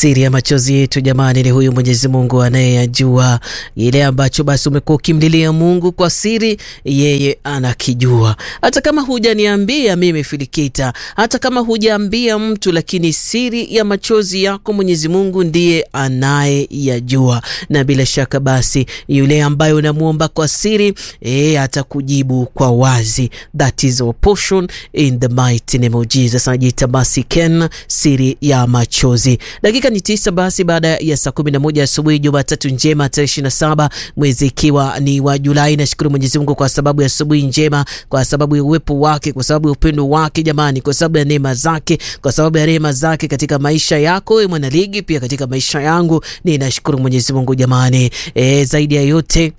Siri ya machozi yetu jamani, ni huyu Mwenyezi Mungu anayeyajua. Ile ambacho basi umekuwa ukimlilia Mungu kwa siri, yeye anakijua. Hata kama hujaniambia mimi Filikita, hata kama hujaambia mtu, lakini siri ya machozi yako Mwenyezi Mungu ndiye anayeyajua, na bila shaka basi yule ambaye unamwomba kwa siri e, atakujibu kwa wazi. That is our portion in the mighty name of Jesus. Anajiita basi Ken, siri ya machozi. Dakika ni tisa basi baada ya saa kumi na moja asubuhi Jumatatu njema tarehe ishirini na saba mwezi ikiwa ni wa Julai. Nashukuru Mwenyezi Mungu kwa sababu ya asubuhi njema, kwa sababu ya uwepo wake, kwa sababu ya upendo wake jamani, kwa sababu ya neema zake, kwa sababu ya rehema zake katika maisha yako wewe mwanaligi, pia katika maisha yangu. Ninashukuru Mwenyezi Mungu jamani. E, zaidi ya yote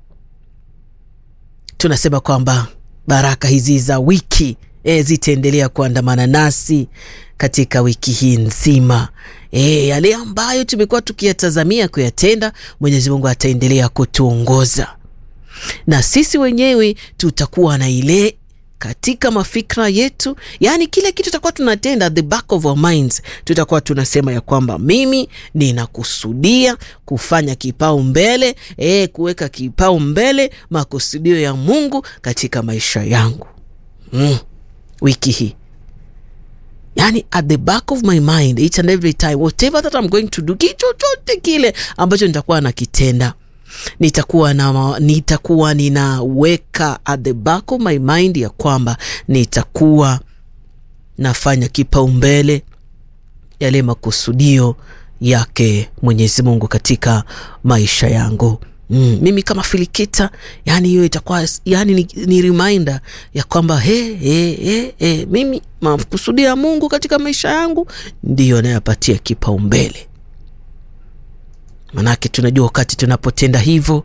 tunasema kwamba baraka hizi za wiki e, zitaendelea kuandamana nasi katika wiki hii nzima. E, yale ambayo tumekuwa tukiyatazamia kuyatenda, Mwenyezi Mungu ataendelea kutuongoza na sisi wenyewe tutakuwa na ile katika mafikra yetu, yaani kile kitu tutakuwa tunatenda, the back of our minds, tutakuwa tunasema ya kwamba mimi ninakusudia kufanya kipao mbele e, kuweka kipao mbele makusudio ya Mungu katika maisha yangu mm, wiki hii Yani, at the back of my mind each and every time whatever that I'm going to do, kichochote kile ambacho nitakuwa nakitenda nitakuwa na, nitakuwa ninaweka at the back of my mind ya kwamba nitakuwa nafanya kipaumbele yale makusudio yake Mwenyezi Mungu katika maisha yangu. Mm, mimi kama Filikita, yani hiyo itakuwa yani ni, ni reminder ya kwamba he, he, he, he, mimi makusudio ya Mungu katika maisha yangu ndiyo nayapatia kipaumbele. Manake tunajua wakati tunapotenda hivyo,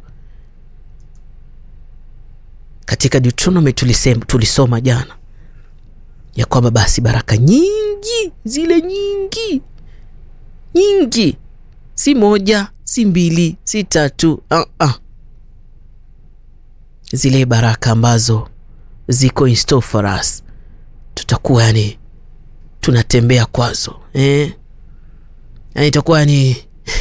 katika Deuteronomy tulisema, tulisoma jana ya kwamba basi baraka nyingi zile nyingi nyingi, si moja si mbili si tatu uh -uh. Zile baraka ambazo ziko in store for us tutakuwa yani tunatembea kwazo eh? Yani itakuwa yani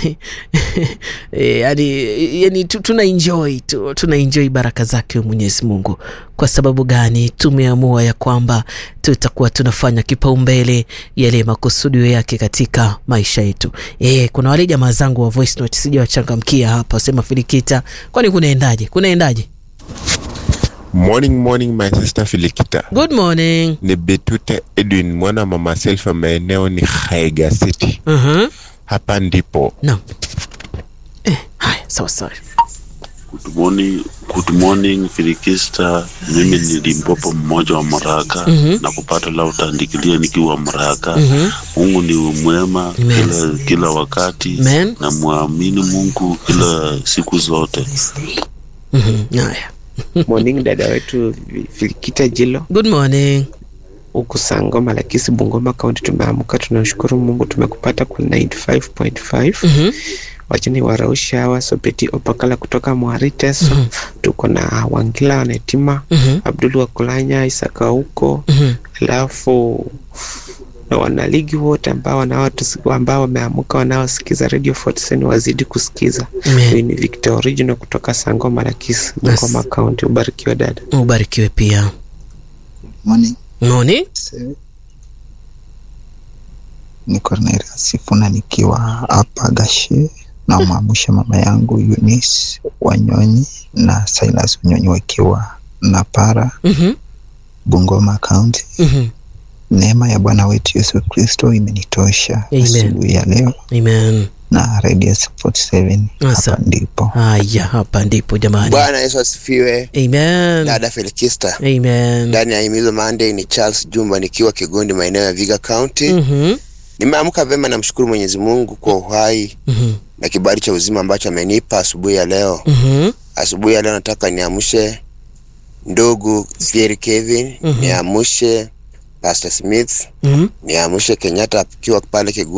yani, yani tuna enjoy tu, tuna enjoy baraka zake Mwenyezi Mungu. Kwa sababu gani? Tumeamua ya kwamba tutakuwa tunafanya kipaumbele yale makusudio yake katika maisha yetu. E, kuna wale jamaa zangu wa voice note sija wachangamkia hapa, sema Filikita, kwani kunaendaje? Kunaendaje? Morning, morning my sister Filikita. Good morning. Ni Betute Edwin mwana mama Selfa, maeneo ni Haiga City. uh -huh. Hapa ndipo no. Eh, haya sawa sawa. Good morning, good morning Filikista. Mimi ni Limpopo mmoja wa Mraka mm -hmm. na kupata la utandikilia nikiwa Mraka. mm -hmm. Mungu ni mwema Amen. kila, kila wakati Amen. na mwamini Mungu kila siku zote. mm -hmm. Haya. Morning dada wetu Filikita Jilo Good morning. huku Sangoma Lakisi Bungoma kaunti, tumeamka tunashukuru Mungu, tumekupata kwa 95.5 mm -hmm. wachini warausha hawa Sopeti Opakala kutoka Mwariteso Mhm. tuko na Wangila Wanetima mm -hmm. Abdul Wakulanya Isaka huko mm -hmm. alafu na wanaligi wote ambao wanaotusi- ambao wameamka wanaosikiza Radio 47 wazidi kusikiza. Amen. Huyu ni Victor Original kutoka Sangoma Lakisi Bungoma kaunti. Ubarikiwe dada. Ubarikiwe pia. Morning. Morning. Sir. Ni Cornelia Sifuna nikiwa hapa Gashe na mwamsha mama yangu Eunice Wanyonyi na Silas Wanyonyi wakiwa na para mm -hmm. Bungoma County. mm -hmm. Neema ya Bwana wetu Yesu Kristo imenitosha Amen. asubuhi ya leo Amen. na Radio 47 Asa. hapa ndipo. Haya, hapa ndipo jamani. Bwana Yesu asifiwe. Amen. Dada Felikista, Amen. ndani ya Himizo Monday ni Charles Jumba nikiwa Kigondi, maeneo ya Viga County. Mhm. Nimeamka vema, namshukuru Mwenyezi Mungu kwa uhai Mhm. na kibali cha uzima ambacho amenipa asubuhi ya leo. Mhm. Asubuhi ya leo nataka niamshe ndugu Pierre Kevin, Mhm. niamshe Pastor Smith, Mhm. niamshe Kenyatta akiwa pale Kigondi